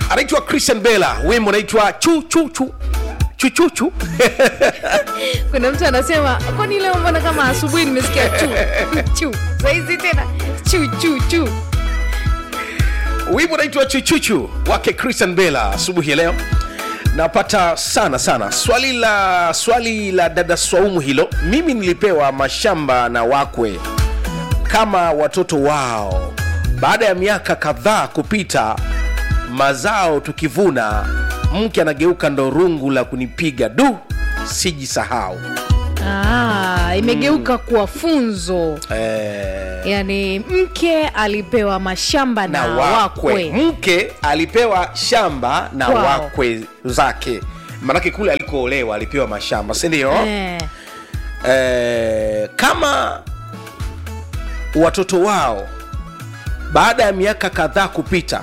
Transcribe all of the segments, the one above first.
anaitwa christian bela wimbo unaitwa chu chu chu chuchuchu kuna mtu anasema kwani leo mbona kama asubuhi nimesikia chu chu saizi tena chu chu chu wimbo unaitwa chuchuchu wake christian bela asubuhi ya leo napata sana sana swali la swali la dada swaumu hilo mimi nilipewa mashamba na wakwe kama watoto wao baada ya miaka kadhaa kupita mazao tukivuna mke anageuka ndo rungu la kunipiga du sijisahau ah, imegeuka kuwa funzo eh, yaani mke alipewa mashamba na, na wakwe. wakwe mke alipewa shamba na Kwao. wakwe zake manake kule alikoolewa alipewa mashamba sindio eh. eh, kama watoto wao baada ya miaka kadhaa kupita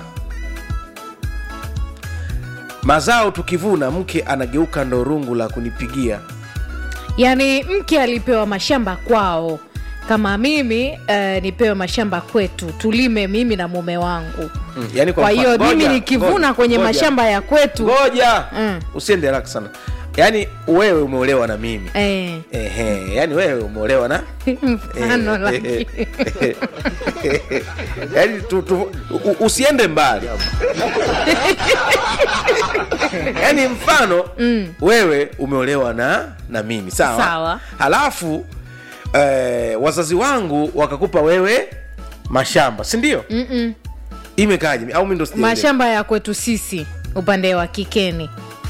mazao tukivuna mke anageuka ndo rungu la kunipigia yaani mke alipewa mashamba kwao kama mimi eh, nipewe mashamba kwetu tulime mimi na mume wangu mm, yani kwa hiyo mfano- mimi ngoja, nikivuna ngoja, kwenye ngoja, mashamba ya kwetu ngoja Mm. usiende haraka sana yaani wewe umeolewa na mimi eh, Ehe, yani wewe umeolewa na mfano Eh, lakini eh, eh, yaani tu, tu, u- usiende mbali yaani mfano mm. wewe umeolewa na na mimi sawa Sawa. halafu eh, wazazi wangu wakakupa wewe mashamba si ndio imekaje au mi ndo sijaelewa? mashamba ya kwetu sisi upande wa kikeni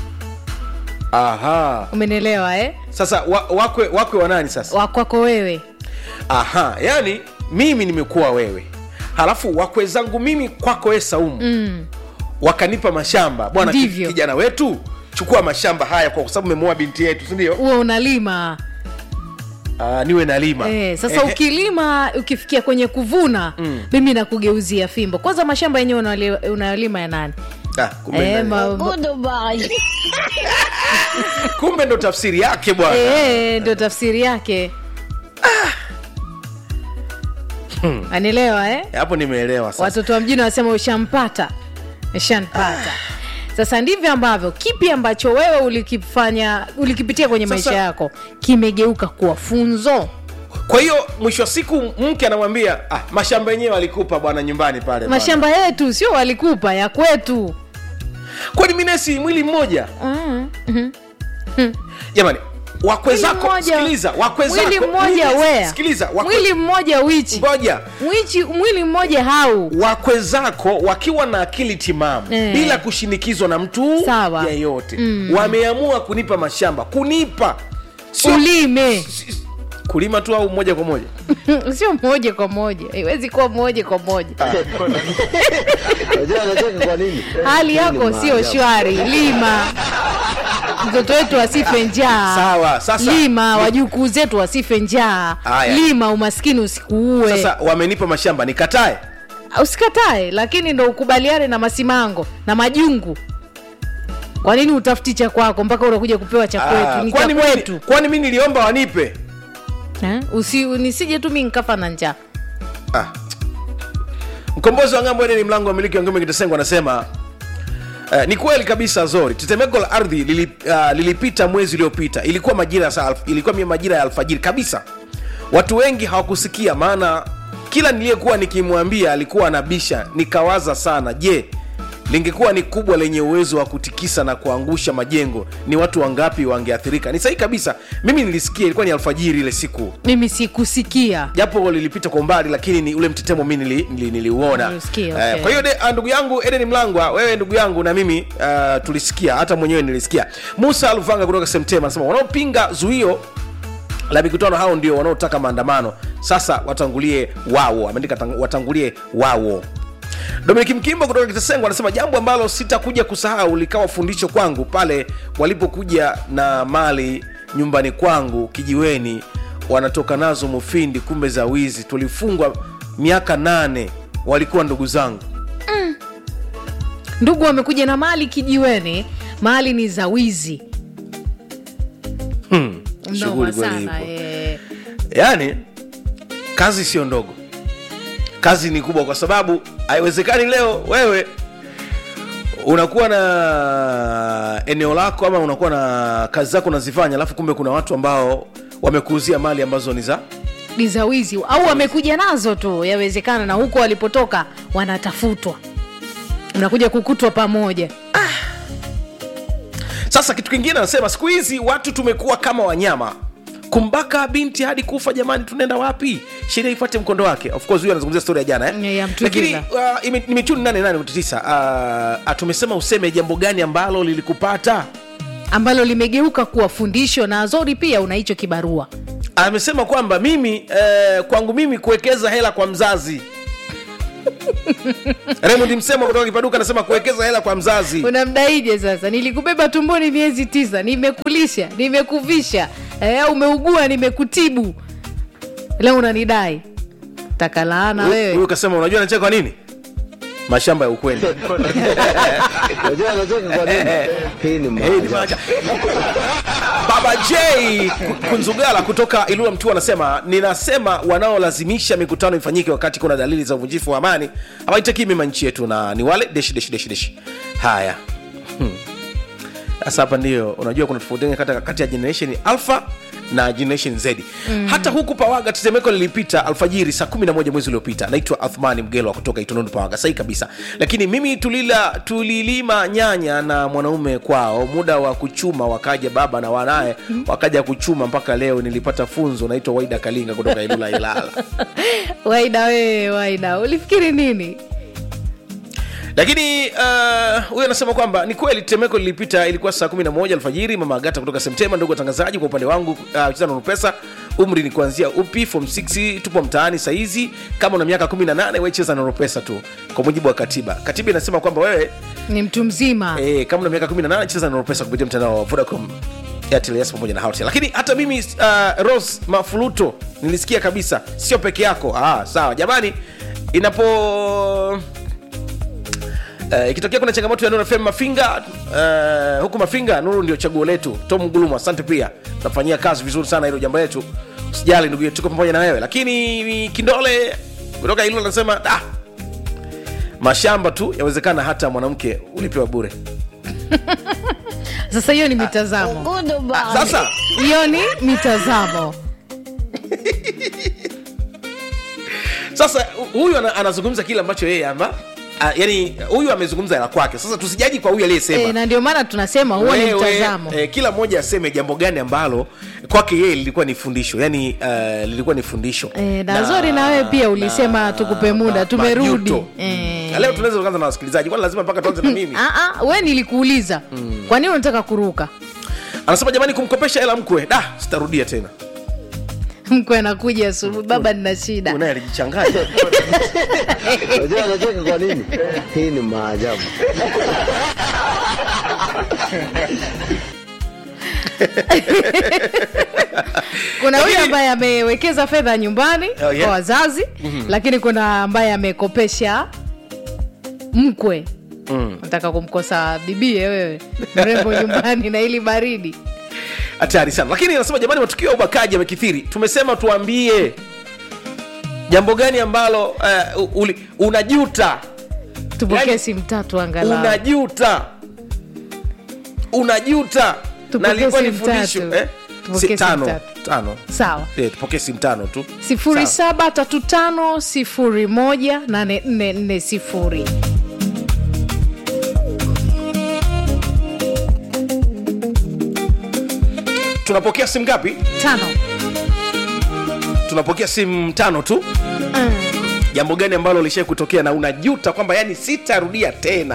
aha umenielewa eh? sasa wa, wakwe wakwe wa nani sasa wakwako wewe aha yani mimi nimekuwa wewe halafu wakwe zangu mimi kwako we saumu mm. wakanipa mashamba bwana ki- Ndivyo. kijana wetu chukua mashamba haya kwa sababu umemoa binti yetu sindio huo unalima niwe nalima eh, sasa Ehe. ukilima ukifikia kwenye kuvuna mm. mimi nakugeuzia fimbo kwanza mashamba yenyewe unali- unayolima ya nani Ah, kumbe, eh, nani. ma, ma, kumbe ndo tafsiri yake bwana eh, ndio tafsiri yake anielewa eh? hapo nimeelewa sasa watoto wa mjini wanasema ushampata ushanpata sasa ndivyo ambavyo kipi ambacho wewe ulikifanya ulikipitia kwenye Sasa- maisha yako kimegeuka kuwa funzo kwa hiyo mwisho wa siku mke anamwambia ah, mashamba yenyewe alikupa bwana nyumbani pale bwana." mashamba yetu sio walikupa ya kwetu kwani minesi mwili mmoja mm. jamani wakwe Mwili zako mmoja- sikiliza wakwe zako mwili mmoja mwili- wea sikiliza wakwe, mwili mmoja wichi ngoja Mwichi, mwili mmoja hau wakwe zako wakiwa na akili timamu Eh. bila kushinikizwa na mtu Sawa. yeyote wameamua kunipa mashamba kunipa sio ulime si- kulima tu au moja kwa moja sio moja kwa moja iwezi kuwa moja kwa moja Unajua anacheka kwa nini? hali yako Ni sio maajabu. shwari lima mtoto wetu asife njaa Sawa, sasa- lima wajukuu zetu wasife njaa Haya. lima umaskini usikuue sasa wamenipa mashamba nikatae usikatae lakini ndo ukubaliane na masimango na majungu kwa nini utafuti cha kwako mpaka unakuja kupewa cha Ah, kwetu ni cha kwani mimi- kwetu kwani mi niliomba wanipe Eh? Usi, nisije tu mi nkafa na njaa ah. mkombozi wa ng'ambo ene ni mlango wa miliki wa ngome kitasengo anasema Uh, ni kweli kabisa zori tetemeko la ardhi lili, uh, lilipita mwezi uliopita ilikuwa majira ya saa alf- ilikuwa mia majira ya alfajiri kabisa watu wengi hawakusikia maana kila niliyekuwa nikimwambia alikuwa anabisha nikawaza sana je lingekuwa ni kubwa lenye uwezo wa kutikisa na kuangusha majengo ni watu wangapi wangeathirika ni sahihi kabisa mimi nilisikia ilikuwa ni alfajiri ile siku mimi sikusikia japo lilipita kwa umbali lakini ni ule mtetemo mi nili, nili, niliuona Nilisikia, Eh, okay. kwa hiyo de- ah, ndugu yangu eden mlangwa wewe ndugu yangu na mimi uh, tulisikia hata mwenyewe nilisikia musa aluvanga kutoka semtema anasema wanaopinga zuio la mikutano hao ndio wanaotaka maandamano sasa watangulie wao ameandika tang- watangulie wao dominik mkimbo kutoka kitasengo anasema jambo ambalo sitakuja kusahau likawa fundisho kwangu pale walipokuja na mali nyumbani kwangu kijiweni wanatoka nazo mufindi kumbe za wizi tulifungwa miaka nane walikuwa ndugu zangu ndugu wamekuja na mali kijiweni mali ni za wizi Shughuli Noma kweli sana ipo. eh. yaani kazi sio ndogo kazi ni kubwa kwa sababu haiwezekani leo wewe unakuwa na eneo lako ama unakuwa na kazi zako unazifanya alafu kumbe kuna watu ambao wamekuuzia mali ambazo ni za ni za wizi au wamekuja nazo tu yawezekana na huko walipotoka wanatafutwa mnakuja kukutwa pamoja sasa kitu kingine anasema siku hizi watu tumekuwa kama wanyama kumbaka binti hadi kufa jamani tunaenda wapi sheria ifuate mkondo wake of course huyu anazungumzia story ya jana eh? Ya Mtugila. lakini uh, ime- nimechuni nane nane nukta tisa uh, uh, tumesema useme jambo gani ambalo lilikupata ambalo limegeuka kuwa fundisho na azori pia una hicho kibarua amesema kwamba mimi eh, kwangu mimi kuwekeza hela kwa mzazi Raymond Msemo kutoka Kipaduka anasema kuwekeza hela kwa mzazi unamdaije sasa nilikubeba tumboni miezi tisa nimekulisha nimekuvisha eh, umeugua nimekutibu leo unanidai takalaana Huyu- wewe huyu kasema unajua anacheka kwa nini mashamba ya ukweli Unajua anacheka kwa nini? Hii ni Hey, ni maajabu. maajabu. baba j Ku- kunzugala kutoka ilula mtu anasema ninasema wanaolazimisha mikutano ifanyike wakati kuna dalili za uvunjifu wa amani hawaitakii mema nchi yetu na ni wale deshi deshi deshi deshi haya Hmm. sasa hapa ndio unajua kuna tofauti gani kati- kati ya generation alpha na generation z mm. hata huku pawaga tetemeko lilipita alfajiri saa 11 mwezi uliopita naitwa athmani mgelwa kutoka itunundu pawaga sahi kabisa lakini mimi tulila tulilima nyanya na mwanaume kwao muda wa kuchuma wakaja baba na wanaye wakaja kuchuma mpaka leo nilipata funzo naitwa waida kalinga kutoka ilula ilala waida wewe waida ulifikiri nini lakini uh, huyu anasema kwamba ni kweli tetemeko lilipita ilikuwa saa 11 alfajiri mama agata kutoka septemba ndugu watangazaji kwa upande wangu uh, cheza na pesa umri ni kuanzia upi form 6 tupo mtaani saizi kama una miaka 18 we cheza na pesa tu kwa mujibu wa katiba katiba inasema kwamba wewe ni mtu mzima eh, kama una miaka 18 cheza na pesa kupitia mtandao wa vodacom Airtel, Yes pamoja na Hotels. lakini hata mimi uh, Rose Mafuluto nilisikia kabisa sio peke yako ah, sawa jamani inapo Uh, ikitokea kuna changamoto ya Nuru FM Mafinga uh, huku Mafinga Nuru ndio chaguo letu. Tom Gulumu, asante pia, tunafanyia kazi vizuri sana hilo jambo letu. Usijali ndugu yetu, tuko pamoja na wewe. Lakini Kindole kutoka hilo anasema ah, mashamba tu yawezekana hata mwanamke ulipewa bure. sasa hiyo ni mitazamo Sasa hiyo ni mitazamo sasa huyu ana, anazungumza kile ambacho yeye amba ah, yani huyu amezungumza la kwake. Sasa tusijaji kwa huyu aliyesema. e, na ndio maana tunasema huo ni Wewe, mtazamo eh, kila mmoja aseme jambo gani ambalo kwake yeye lilikuwa ni fundisho yani uh, lilikuwa ni fundisho E, na zori na wewe pia ulisema tukupe muda tumerudi majuto. Eh. Na leo tunaweza kuanza na wasikilizaji kwani lazima mpaka tuanze na mimi Ah, ah, we nilikuuliza kwa nini unataka kuruka anasema jamani kumkopesha hela mkwe da sitarudia tena mkwe anakuja asubuhi baba nina shida unaye alijichanganya Unajua anacheka kwa nini? Hii ni maajabu. kuna huyu Lakini- ambaye amewekeza fedha nyumbani Oh, yeah. kwa wazazi lakini kuna ambaye amekopesha mkwe nataka kumkosa bibie wewe mrembo nyumbani na ili baridi hatari sana lakini anasema jamani matukio ya ubakaji yamekithiri tumesema tuambie jambo gani ambalo uh, uli, unajuta tupokee Yaani, simu tatu angalau unajuta unajuta Tupokee na ilikuwa ni simu fundisho tatu. eh? Tupokee Si- simu tano tatu. tano sawa Eh, tupokee simu tano tu sifuri Sawa. saba tatu tano sifuri moja nane nne nne sifuri tunapokea simu ngapi tano tunapokea simu tano tu jambo gani ambalo lishai kutokea na unajuta kwamba yani sitarudia tena